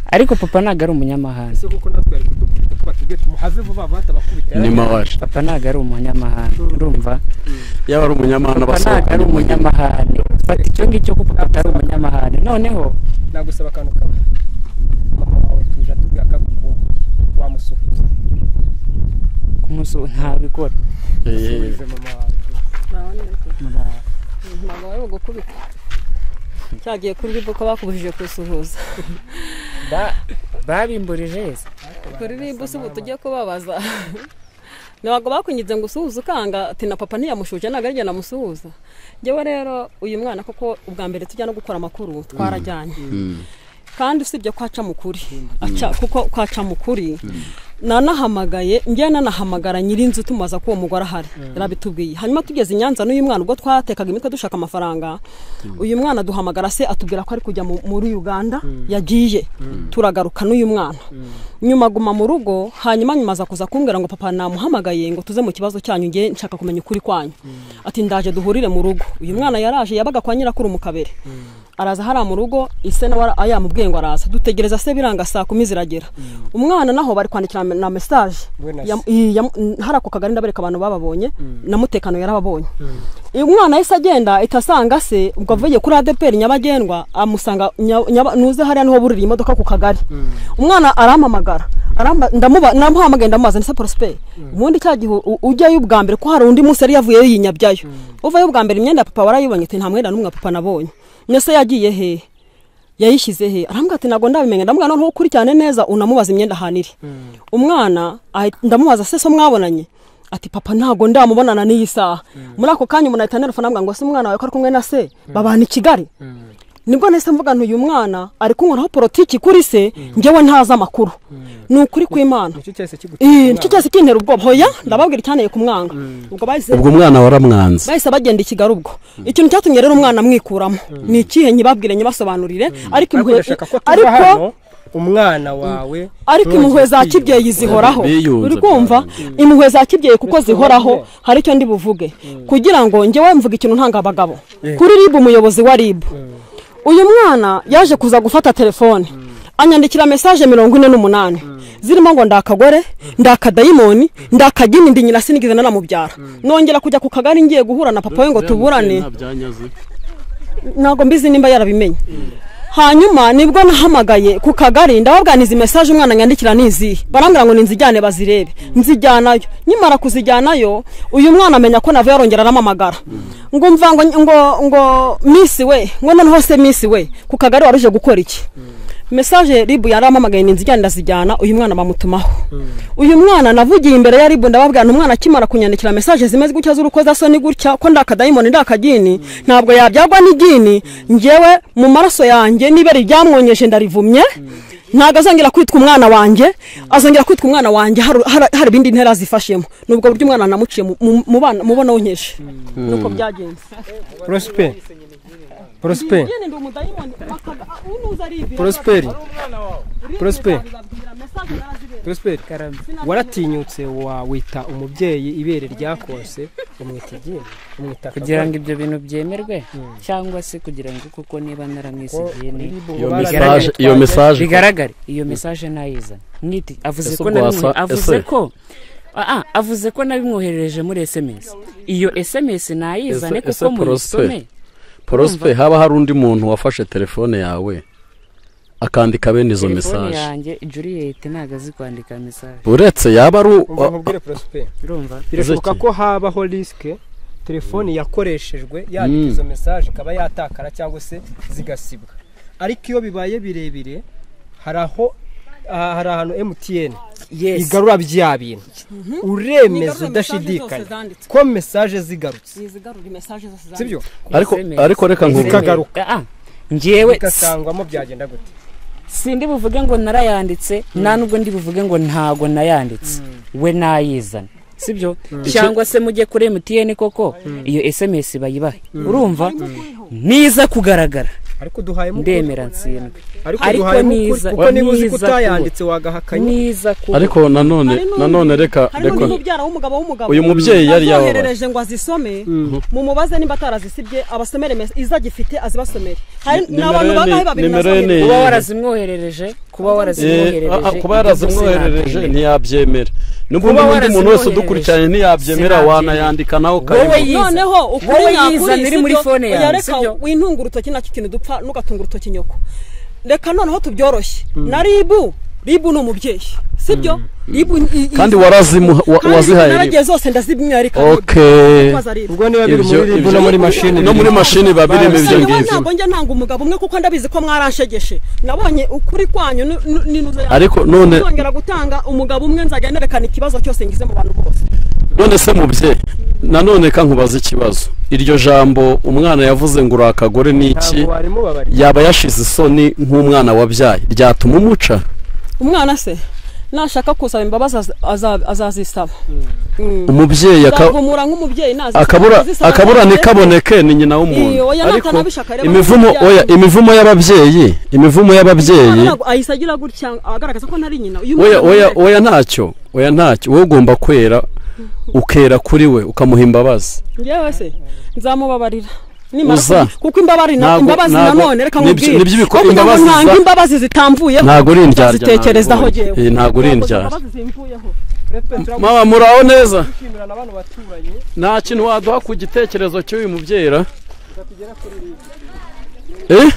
ariko papa ntabwo ari umunyamahanga
ese kuko natwe yari kudukubita ko batubwiye tumuhave vuba vuba batabakubita
ni mawashi
papa ntabwo ari umunyamahanga urumva
yaba ari umunyamahanga
papa ntabwo
basohoka
ari umunyamahane fata icyo ngicyo ko papa atari umunyamahane noneho
nagusaba akantu kamwe mama wawe tuje atubwira ko agukumbuye wamusuhuza
kumusu ntabikora
suhuze mama wawe
ntabwo bari bugukubite cyagiye kuri bibu ko bakubujije kusuhuza
Ba- babimburije yese
kuri bibu si ubu tujye kubabaza ntabwo bakunyize ngo usuhuze ukanga ati na papa ntiyamushuje ntabwo ari njye namusuhuza ngewe rero uyu mwana koko ubwa mbere tujya no gukora amakuru twarajyanye kandi usibye ko aca mu kuri Aca- kuko ko aca mu kuri nanahamagaye njye nanahamagara nyir'inzu tumaza ko uwo mugore ahari yarabitubwiye hanyuma tugeze i nyanza n'uyu mwana ubwo twatekaga imitwe dushaka amafaranga uyu mwana duhamagara se atubwira ko ari kujya mu- muri uganda yagiye turagaruka n'uyu mwana
nyuma aguma mu rugo hanyuma nyuma aza kuza kumbwira ngo papa namuhamagaye ngo tuze mu kibazo cyanyu nge nshaka kumenya ukuri kwanyu ati ndaje duhurire mu rugo uyu mwana yaraje yabaga kwa nyirakuru mu kabere araza hariya mu rugo ise nawe yamubwiye ngo araza dutegereza se biranga saa kumi ziragera umwana naho bari kwandikira na mesaje
We na se.
hari ako kagari ndabereka abantu bababonye na mutekano yarababonye uyu mwana yahise agenda itasanga se ubwo avuye kuri adeperi nyabagendwa amusanga nya- nyaba- nuze hariya niho burira imodoka ku kagari umwana arampamagara aramba- ndamuba- ndamuhamagaye ndamubaza nise porosiperi ubundi cya gihe u- ujyayo ubwa mbere ko hari undi munsi yari yavuyeyo yinyabyayo uvayo ubwa mbere imyenda ya papa warayibonye ati nta mwenda n'umwe wa papa nabonye mbese yagiye hehe yayishyize he arambwira ati ntabwo ndabimenya ndamubwira noneho ukurikirane neza unamubaza imyenda ahantu iri umwana ahi- ndamubaza se so mwabonanye ati papa ntabwo ndamubonana n'iyi saha muri ako kanya umuntu ahita anerufa anambwira ngo se umwana wawe ko ari kumwe na se babana i kigali nibwo nahise mvuga nti uyu mwana ari kunkoraho porotiki kuri se njyewe ntazi amakuru ni ukuri kw'imana
nicyo cyahise kigutera
Eh, nicyo cyose kintera ubwoba hoya ndababwira icyaneye kumwanga ubwo bahise
ubwo umwana waramwanze
bahise bagenda i kigali ubwo ikintu cyatumye rero umwana amwikuramo ni ikihe nyibabwire nyibasobanurire ariko impuhwe-
bagashaka ko tuva
ariko
hano umwana wawe
ariko impuhwe za kibyeyi zihoraho
Biyunze
uri kumva impuhwe za kibyeyi kuko zihoraho hari icyo ndi buvuge kugira ngo njyewe mvuga ikintu ntanga abagabo kuri ribu umuyobozi wa ribu uyu mwana yaje kuza gufata telefone anyandikira mesaje mirongo ine n'umunani zirimo ngo ndakagore ndakadayimoni ndakagini ndi nyina sinigeze nanamubyara nongera kujya ku kagari ngiye guhura na papa we ngo tuburane ntabwo mbizi nimba yarabimenye hanyuma nibwo nahamagaye ku kagari ndababwira izi mesaje umwana nyandikira ni izihe barambwira ngo ninzijyane bazirebe nzijyanayo nyimara kuzijyanayo uyu mwana amenya ko navuye arongera aramamagara ngo mva ngo ngo ngo misi we ngo noneho se misi we ku kagari wari uje gukora iki mesaje ribu yaramamagaye ninzijyane ndazijyana uyu mwana bamutumaho uyu mwana navugiye imbere ya ribu ndababwira nti umwana akimara kunyandikira mesaje zimeze gutya z'urukozasoni gutya ko ndakadayimoni ndakagini ntabwo yabyagwa n'igini njyewe mu maraso yanjye n'ibere ryamwonyeje ndarivumye ntabwo azongera kwitwa umwana wanjye azongera kwitwa umwana wanjye hari- hari hari ibindi ntera zifashemo ni ubwo buryo umwana namuciye mu- mu- mu bana- mu bona w'inkeje nuko byagenze
porosipe porosipe
Igini ndi umudayimoni, akaga- unuza aribira,
Prosperi.
azabwira,
Prosperi.
azabwira, mesaje narazibera.
porosipe waratinyutse wawita umubyeyi ibere ryakose umwita igihe umwita
kugira ngo ibyo bintu byemerwe cyangwa se kugira ngo kuko niba naramwisigiye ni
Iyo message- iyo message ko-
bigaragare iyo mesaje ntayizana niti avuze
Ese
ko
ubwo wasa-
nabimwo- avuze
ese?
ko Ah, ah, avuze ko nabimwoherereje muri sms iyo sms ntayizane kuko muyisome
porospe haba hari undi muntu wafashe telefone yawe akandika bene izo
telefone
mesaje
yanjye juriyete ntabwo azi kwandika mesaje
uretse yaba ari u-
umva nkubwire porosipe
urumva
birashoboka
Ese
ko habaho risike telefoni yakoreshejwe yandika
Mm.
izo mesaje ikaba yatakara cyangwa se zigasibwa ariko iyo bibaye birebire hari aho aha- hari ahantu emutiyeni
Yes.
igarura bya bintu uremeza udashidikanya ko mesaje zigarutse
Nizigarura imesaje zose zanditse.
sibyo
ariko
SMS.
ariko reka nkubwire
zikagaruka
Ah, ah. njyewe
bigasangwamo byagenda gute
sindi buvuge ngo narayanditse nta nubwo ndi buvuge ngo ntago nayanditse we nayizana sibyo cyangwa se mujye kuri emutiyeni koko iyo sms bayibahe urumva niza kugaragara
ariko duhayemo ukuri.
ndemera nsindwe
ariko
ariko
duhayemo ukuri
niza-
kuko niba uzi ko
niza
utayanditse wagahakanye
niza kuba
ariko nanone
Hari n'undi-
nanone reka
harimo
reka
n'umubyara w'umugabo w'umugabo
uyu mubyeyi yari yababaye
azoherereje ngo azisome mumubaze niba atarazisibye abasomere mesa- izagifite azibasomere hari
Ni-
ni abantu
nimero ye
bangahe
ni-
babiri
nimero ye
nasomye
ni-
kuba warazimwoherereje kuba
Eh, ah, ah,
warazimwoherereje
kuba yarazimwoherereje ntiyabyemera n'ubwo
Kuba
undi muntu wese
warazimwoherereje,
udukurikiranye ntiyabyemera
sinabyemera.
wanayandika nawe
wowe
ukayibona
yiza
noneho ukuri
wowe yiza
nyakuri
iri muri
sibyo?
fone
Oya,
yawe
reka
sibyo
wintunga urutoki nacyo kintu dupfa nugatunga urutoki nyoko reka noneho tubyoroshye na ribu ribu ni umubyeyi sibyo ribu i- i-
kandi warazimuha wa-
kandi
wazihaye
naragiye zose ndazimwereka
okay
Koza ribu.
ubwo niba biri
Ibyo-
muri ribu no
ibyo-
muri mashini
no muri mashini babirimo
Gusa
ibyo
niwe
ngibyo
ntabwo njya ntanga umugabo umwe kuko ndabizi ko mwaranshegeshe nabonye ukuri kwanyu nu- nu- n'inuzo yawe.
Ariko none-
Ntazongera gutanga umugabo umwe nzajya nerekana ikibazo cyose ngize mu bantu bose
none se mubyeyi nanone reka nkubaze ikibazo iryo jambo umwana yavuze ngo uri akagore ni iki
ntabwo warimo babari
yaba yashize isoni nk'umwana wabyaye ryatuma umuca
umwana se nashaka kusaba imbabazi aza- aza- azazisaba
Umubyeyi aka-
nzaguhumura nk'umubyeyi nazisaba,
akabura
azisaba,
akabura
ndetse-
ntikaboneke ni nyina
Iyo,
w'umuntu
oya,
ariko
natanabishaka rero
imivumo
baramujyana.
oya imivumo y'ababyeyi imivumo
Umwana
y'ababyeyi
ntabwo ahise agira gutya agaragaza ko ntari nyina uyu
oya
mwana
oya
ni-
oya ntacyo oya ntacyo wowe ugomba kwera ukera kuri we ukamuha imbabazi
njyewe se nzamubabarira Nimara
Uza.
kubi- kuko imbabazi na-
Ntabwo-
imbabazi
ntabwo-
nanone reka
nibyo-
nkubwire
nibyo bikora-
kugira ngo
imbabazi za-
ntange imbabazi zitamvuyeho
ntabwo uri indyarya
nzazitekerezaho
ntabwo uri-
jyewe
eh, ntabwo uri indyarya.
Imbabazi zimvuyeho.
mama muraho neza
kwishimira abantu baturanye
nta kintu waduha ku gitekerezo cy'uyu mubyera eh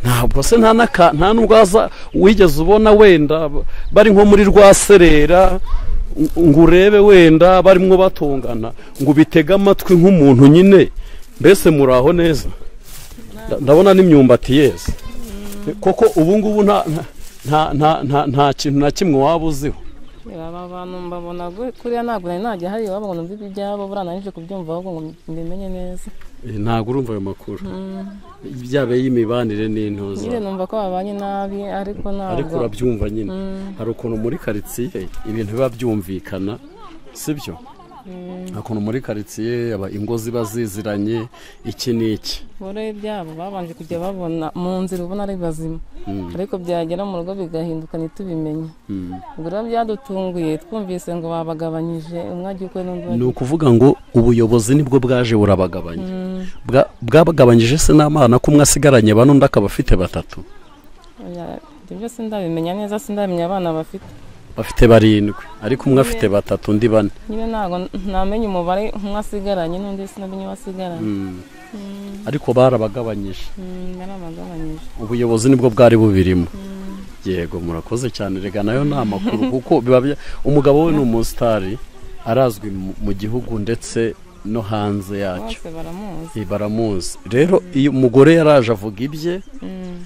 ntabwo se nta n'aka nta n'ubwo waza wigeze ubona wenda bari nko muri rwa serera ng- ngo urebe wenda barimo batongana ngo ubitege amatwi nk'umuntu nyine mbese muraho neza Nda- ndabona n'imyumbati yeze koko ubu ngubu nta nta nta nta nta kintu na kimwe waba uziho
aba bantu mbabona gu- kuriya ntabwo nari najya hari iwabo ngo numve iby'ibyabo buriya nanije kubyumva ahubwo ngo mbimenye neza
Eh, ntabwo urumva ayo makuru
Mm.
byaba y'imibanire n'intuza
nyine numva ko babanye nabi ariko ntabwo
ariko urabyumva nyine
Mm.
hari ukuntu muri karitsiye ibintu biba byumvikana sibyo
Mm.
hari ukuntu muri karitsiye aba ingo ziba ziziranye iki n'iki
buriya ibyabo babanje kujya babona mu nzira ubona ari bazima
Mm.
ariko byagera mu rugo bigahinduka ntitubimenye
Mm.
ubwo rero byadutunguye twumvise ngo babagabanyije umwe ajya ukwe n'undi
ni
ajya ukwe.
ukuvuga ngo ubuyobozi nibwo bwaje burabagabanya
Mm.
Bwa- bwabagabanyije se n'amana ko umwe asigaranye bane undi akaba afite batatu
Oya, ibyo byose ndabimenya neza sindamenya abana bafite
bafite barindwi ariko umwe afite batatu undi bane
nyine ntabwo ntamenya umubare umwe asigaranye n'undi sinamenye uwo asigaranye
Mm.
Mm.
ariko barabagabanyije
Mm, barabagabanyije
ubuyobozi nibwo bwari bubirimo yego murakoze cyane rega nayo ni amakuru kuko biba bya- umugabo we ni umusitari arazwi mu- mu gihugu ndetse no hanze yacyo
bose baramuzi
Eh, baramuzi rero iyo umugore yaraje avuga ibye
Mm.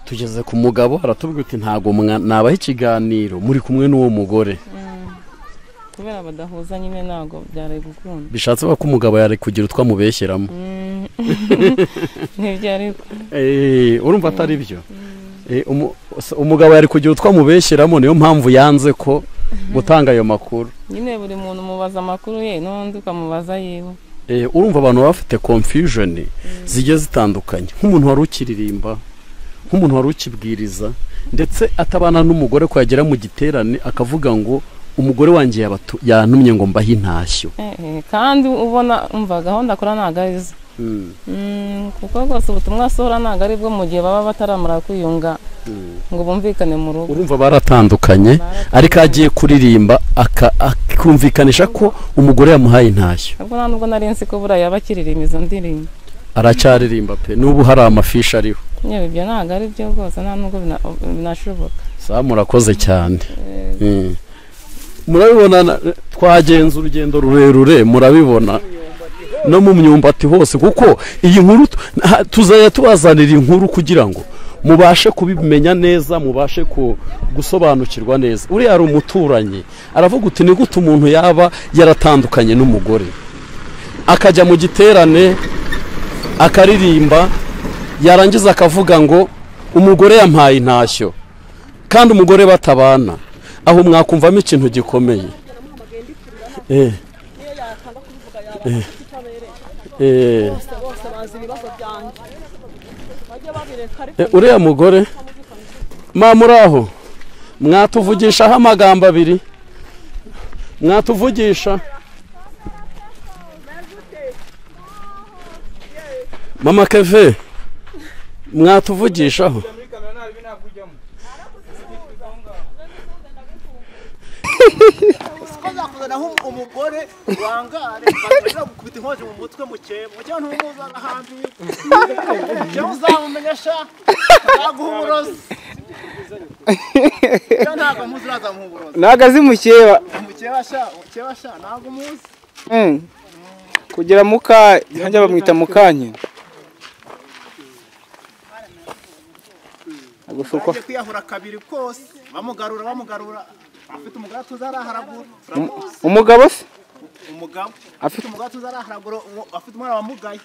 tugeze ku mugabo aratubwira uti ntabwo mwa- nabaha ikiganiro muri kumwe n'uwo mugore
Mm. kubera badahuza nyine ntabwo byari gukunda
bishatse ko umugabo yari kugira utwo amubeshyeramo
Mm. nibyo ariko
Eh, urumva atari byo Eh, umu- s- umugabo yari kugira utwo amubeshyeramo niyo mpamvu yanze ko gutanga ayo makuru
nyine buri muntu umubaza amakuru ye n'undi ukamubaza yiwe
Eh, urumva abantu baba bafite confusion zigiye zitandukanye nk'umuntu wari ukiririmba nk'umuntu wari ukibwiriza ndetse atabana n'umugore ko yagera mu giterane akavuga ngo umugore wanjye yabatu- yantumye ngo mbahe intashyo
Eh, eh, kandi ubona umva gahunda akora ntabwo ari zo
Mm.
Mm, kuko rwose ubutumwa asohora ntabwo ari bwo mu gihe baba bataramara kwiyunga ngo bumvikane mu rugo
urumva baratandukanye ariko agiye kuririmba aka- akumvikanisha ko umugore yamuhaye intashyo
ubwo nta nubwo nari nzi ko buriya yaba akiririmba izo ndirimbo
aracyaririmba pe n'ubu hari amafishi ariho
yewe ibyo ntabwo ari byo rwose nta nubwo bina- binashoboka
saa murakoze cyane
Eh,
Mm. murabibona na- twagenze urugendo rurerure murabibona no mu myumbati hose kuko iyi nkuru tu- ha- tuzajya tubazanira inkuru kugira ngo mubashe kubimenya neza mubashe ku- gusobanukirwa neza uriya hari umuturanyi aravuga uti ni gute umuntu yaba yaratandukanye n'umugore akajya mu giterane akaririmba yarangiza akavuga ngo umugore yampaye intashyo kandi umugore batabana aho mwakumvamo ikintu gikomeye Eh, eh, eh,
Bose, bose bazi ibibazo byanjye. Bajye babireka ariko-
eh, uriya mugore ma muraho mwatuvugishaho amagambo abiri mwatuvugisha mama keve mwatuvugishaho
ko zakuzanaho umugore wangare bakabura gukubita inkonji mu mutwe muke muke ntumuza n'ahandi cyangwa uzamumenyesha ntaguha uburozi cyangwa ntabwo muzi urazamuha uburozi
ntabwo azi mukeba
umukeba sha umukeba sha ntabwo umuzi
Mm. kugira muka hajya bamwita mukanye Ntabwo si uko-
agiye kwiyahura kabiri kose bamugarura bamugarura afite umugore tuzaraharagura
Um- umugabo se
umugabo
Afite-
afite umugabo tuzaraharagura uwo- afite umwana wamugaye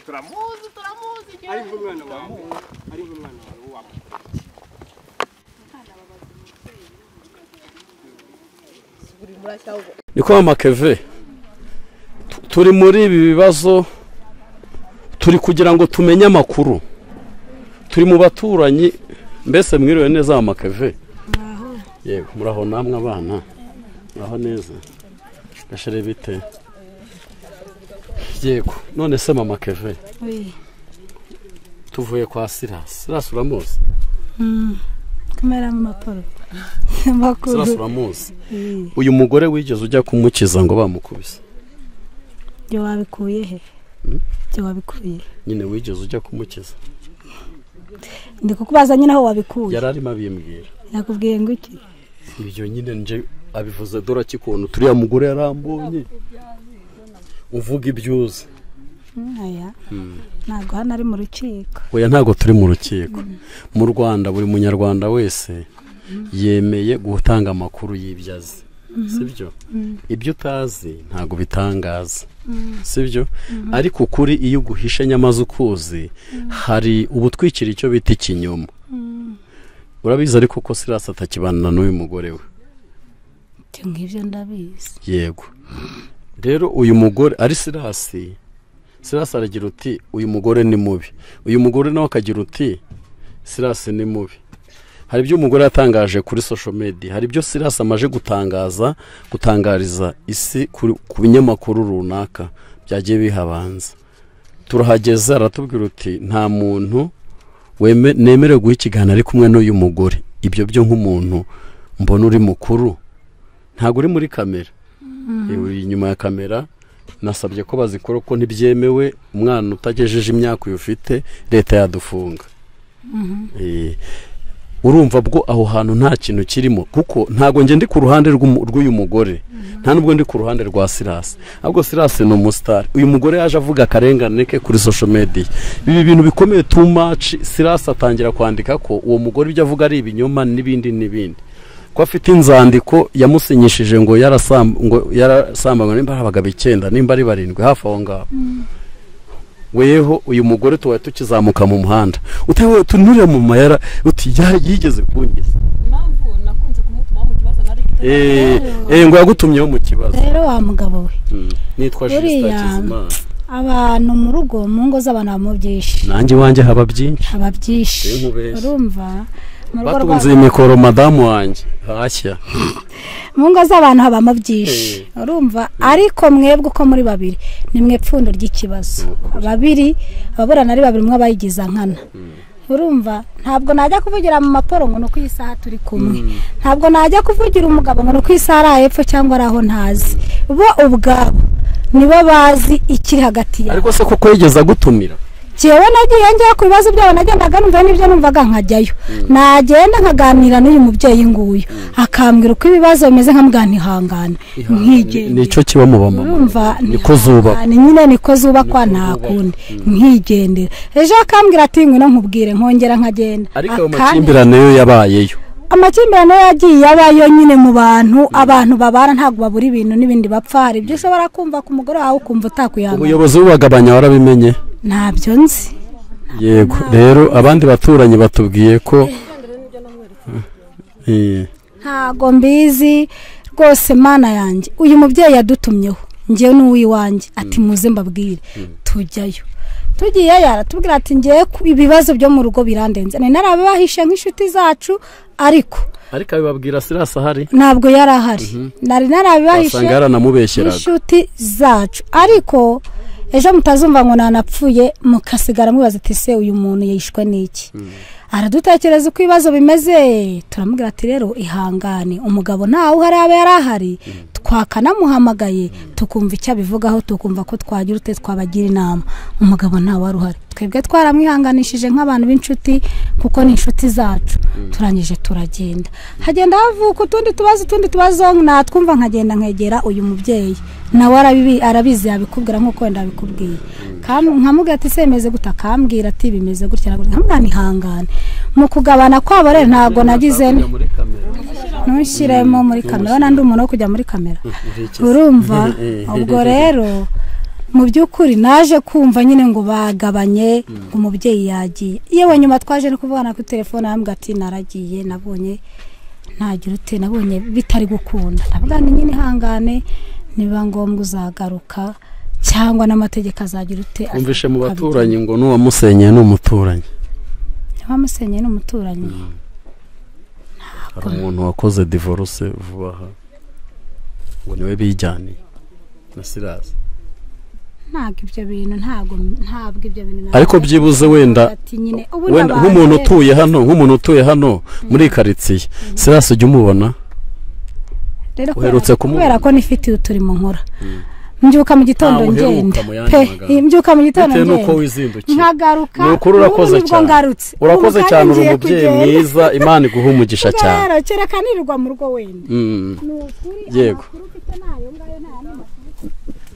turamuzi turamuzi
nk'umwana wawe ari nk'umwana wawe wawe
ni kwa makeve turi muri ibi bibazo turi kugira ngo tumenye amakuru turi mu baturanyi mbese mwiriwe neza wa makeve yego muraho namwe abana muraho neza gashere bite yego none se mama keve
Oui.
tuvuye kwa sirasi sirasi uramuzi
Mm. Kamera mu maporo.
sirasi uramuzi uyu mugore wigeze ujya kumukiza ngo bamukubise
Byo wabikuye he?
Mm.
Byo wabikuye.
nyine wigeze ujya kumukiza
Ndi kukubaza nyine aho wabikuye.
yari arimo abimbwira
Nakubwiye ngo iki?
ibyo nyine nje abivuze dore akikuntu turiya mugore yarambonye uvuga ibyo uzi
Mm, Aya.
Mm.
Ntabwo hano ari mu rukiko.
oya ntabwo turi mu rukiko mu rwanda buri munyarwanda wese yemeye gutanga amakuru y'ibyo azi
Mhm.
sibyo
Mm.
ibyo utazi ntabwo bitangaza
Mm.
sibyo
Mhm.
ariko ukuri iyo uguhishe nyamaze ukuzi hari ubutwikira icyo bita ikinyoma
Mm.
urabizi ariko ko sirasi atakibana n'uyu mugore we
Ibyo ngibyo ndabizi.
yego rero uyu mugore ari sirasi sirasi aragira uti uyu mugore ni mubi uyu mugore nawe akagira uti sirasi ni mubi hari ibyo umugore yatangaje kuri social media hari ibyo sirasi amaje gutangaza gutangariza isi kuri- ku binyamakuru runaka byagiye bihabanza turahageze aratubwira uti nta muntu weme- nemerewe guha ikiganiro ari kumwe n'uyu mugore ibyo byo nk'umuntu mbona uri mukuru ntabwo uri muri kamera
Mm.
Eh, uri inyuma ya kamera nasabye ko bazikora ko ntibyemewe umwana utagejeje imyaka uyu ufite leta yadufunga
Mhm.
Eh, urumva bwo aho hantu nta kintu kirimo kuko ntabwo njye ndi ku ruhande rw'umu- rw'uyu mugore nta nubwo ndi ku ruhande rwa sirasi ahubwo sirasi ni umusitari uyu mugore yaje avuga akarengane ke kuri social media ibi bintu bikomeye too much sirasi atangira kwandika ko uwo mugore ibyo avuga ari ibinyoma n'ibindi n'ibindi ko afite inzandiko yamusinyishije ngo yarasam- ngo yarasambanywe nimba ari abagabo icyenda nimba ari barindwi hafi aho ngaho weho uyu mugore tuba tukizamuka mu muhanda utewe tunure mu mayara uti "Ya- yigeze kungiza
impamvu nakunze kumutuma mu kibazo nari
Eh, eh, ngo yagutumyeho mu kibazo
Rero wa mugabo we.
Mm, nitwa Justin
Buriya-
Hakizimana
Abantu mu rugo mu ngo z'abantu habamo byinshi.
nanjye iwanjye haba byinshi
Haba byinshi.
Sinkubeshye.
Urumva? Mu rugo
batunze
rwa-
iyi mikoro madamu wanjye hashya
mu ngo z'abantu habamo byinshi urumva ariko mwebwe uko muri babiri ni mwe pfundo ry'ikibazo babiri ababurana ari babiri umwe abayigiza nkana urumva ntabwo najya kuvugira mu maporo ngo ni uko iyi saha turi kumwe ntabwo najya kuvugira umugabo ngo ni uko iyi saha ari ahepfo cyangwa ari aho ntazi bo ubwabo nibo bazi ikiri hagati yabo
ariko se koko yigeze agutumira
njyewe nagiye njyewe ku bibazo byabo nagendaga numva n'ibyo numvaga nkajyayo nagenda nkaganira n'uyu mubyeyi nguyu akambwira uko ibibazo bimeze nkamubwira ntihangane nkigenda
nicyo kiba mu bamama
urumva
niko zuba
ntihangane nyine niko zubakwa nta kundi nkigendera ejo akambwira ati ngwino nkubwire nkongera nkagenda
ariko ayo
Akandi-
makimbirane yo yabayeyo
amakimbirane yagiye abayo nyine mu bantu abantu babana ntabwo babura ibintu n'ibindi bapfa hari ibyo ushobora kumva ku mugore wawe ukumva utakwihangana
ubuyobozi bubagabanya warabimenye
ntabyo nzi
yego rero abandi baturanyi batubwiye ko Eh,
ntago mbizi rwose mana yanjye uyu mubyeyi yadutumyeho ngewe n'uw'iwanjye ati muze mbabwire tujyayo tugiyeyo aratubwira ati ngewe ku- ibibazo byo mu rugo birandenze nari narabibahishe nk'inshuti zacu ariko
ariko abibabwira sirasi ahari
ntabwo yari ahari
Mhm.
nari narabibahishe
wasanga yaranamubeshyeraga
nk'inshuti zacu ariko ejo mutazumva ngo nanapfuye mukasigara mubaza ati se uyu muntu yishwe n'iki aradutekereza uko ibibazo bimeze turamubwira ati rero ihangane umugabo ntawe uhari aba yari ahari twakanamuhamagaye tukumva icyo abivugaho tukumva ko twagira ute twabagira inama umugabo ntawe wari uhari twebwe twaramwihanganishije nk'abantu b'inshuti kuko ni inshuti zacu turangije turagenda hagenda havuka utundi tubazo utundi tubazo natwumva nkagenda nkegera uyu mubyeyi nawe arabibi- arabizi yabikubwira nk'uko wenda yabikubwiye Kam- nkamubwira ati se bimeze gute akambwira ati bimeze gutya na gutya." nkamubwira nihangane mu kugabana kwabo rero ntabwo nagize nte. ntushyiremo muri kamera urabona ndi umuntu wo kujya muri kamera urumva ubwo rero mu by'ukuri naje kumva nyine ngo bagabanye ngo umubyeyi yagiye yewe nyuma twaje no kuvugana kuri telefone arambwira ati naragiye nabonye ntagira ute nabonye bitari gukunda ndavuga ni nyine ihangane niba ngombwa uzagaruka cyangwa n'amategeko azagira ute
umvishe mu baturanyi ngo n'uwamusenyeye ni umuturanyi
ntiwamusenyeye ni umuturanyi
hari umuntu wakoze divorce vuba aha ngo niwe bijyaniye na sirasi
ntabwo ibyo bintu ntabwo ntabwo ibyo bintu
ariko byibuze wenda
Ati nyine, ubu
wenda
ndabaye.
nk'umuntu utuye hano nk'umuntu utuye hano muri karitsiye sirasi ujya umubona
rero
uherutse
kubera-
kumubona?
kubera ko nifitiye uturimo nkora mbyuka mu gitondo
Ntawe uheruka
ngenda
mu yandi
pe
magambo.
mbyuka mu gitondo
Bitewe n'uko
ngenda
wizindukiye.
nkagaruka
ni ukuri urakoze
ubu nibwo
cyane
ngarutse
urakoze
Ubu
cyane uri
ngiye
umubyeyi
kugenda.
mwiza imana iguha umugisha cyane
rero kereka nirirwa mu rugo wenda
Mm.
ni ukuri
yego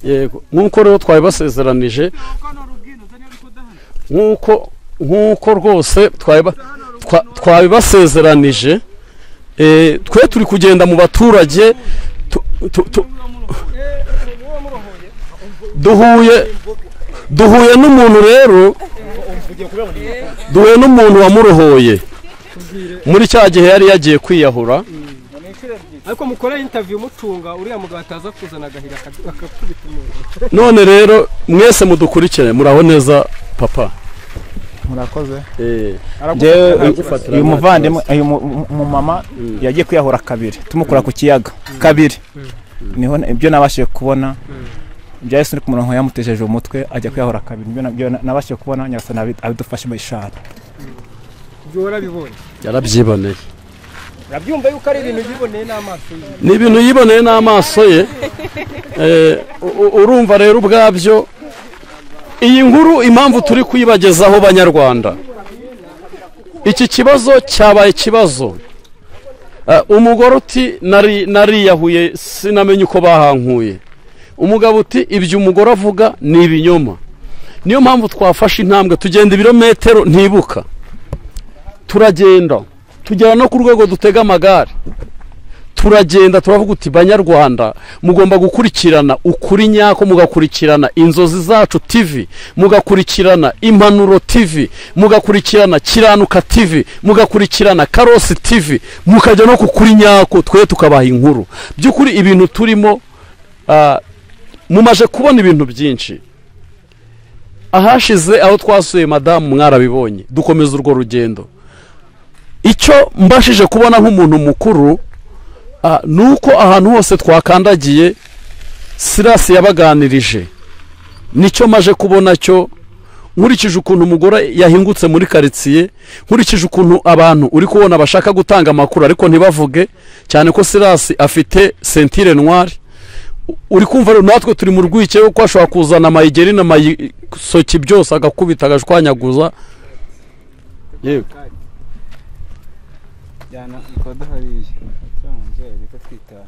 yego nk'uko rero twari basezeranije nk'uko nk'uko rwose twari ba- twa- twari basezeranije eh, twe turi kugenda mu baturage tu- tu- tu- duhuye duhuye n'umuntu rero duhuye n'umuntu wamurohoye muri cya gihe yari yagiye kwiyahura
ariko mukora intaviyu mutunga uriya mugabo ataza kuzana agahira aka- akakubita umuntu
none rero mwese mudukurikire muraho neza papa
murakoze
Aragufatira-
njyewe
aragufatira
uyu
amazi
muvandimwe
yose.
uyu mu- mu- umumama yagiye kwiyahura kabiri tumukura ku kiyaga kabiri niho na- ibyo nabashije kubona bya yesu uri ku murongo yamutejeje umutwe ajya kwiyahura kabiri nibyo na- byo na- nabashije kubona nyagasani abi- abidufashemo ishara
ibyo warabibonye
yarabyiboneye
urabyumva yuko ari ibintu biboneye n'amaso ye
ni ibintu yiboneye n'amaso ye Eh, u- u- urumva rero ubwabyo iyi nkuru impamvu turi kuyibagezaho banyarwanda iki kibazo cyabaye ikibazo Eh, umugore uti "Nari- nariyahuye sinamenye uko bahankuye umugabo uti ibyo umugore avuga ni ibinyoma niyo mpamvu twafashe intambwe tugenda ibirometero ntibuka turagenda tugera no ku rwego dutega amagare turagenda turavuga uti banyarwanda mugomba gukurikirana ukuri nyako mugakurikirana inzozi zacu tv mugakurikirana impanuro tv mugakurikirana kiranuka tv mugakurikirana karosi tv mukajya no ku kuri nyako twe tukabaha inkuru by'ukuri ibintu turimo ah, mumaje kubona ibintu byinshi ahashize aho twasuye madamu mwarabibonye dukomeza urwo rugendo icyo mbashije kubona nk'umuntu mukuru ah, ni uko ahantu hose twakandagiye sirasi yabaganirije nicyo maje kubona cyo nkurikije ukuntu umugore yahingutse muri karitsiye nkurikije ukuntu abantu uri kubona bashaka gutanga amakuru ariko ntibavuge cyane ko sirasi afite sentire ntwari uri kumva rero natwe turi mu rwikekwe kuko ashobora kuzana amayigeri n'amayisoki byose agakubita agashwanyaguza yewe
jyana ikoda hariya cyangwa umubyeyi reka twitahe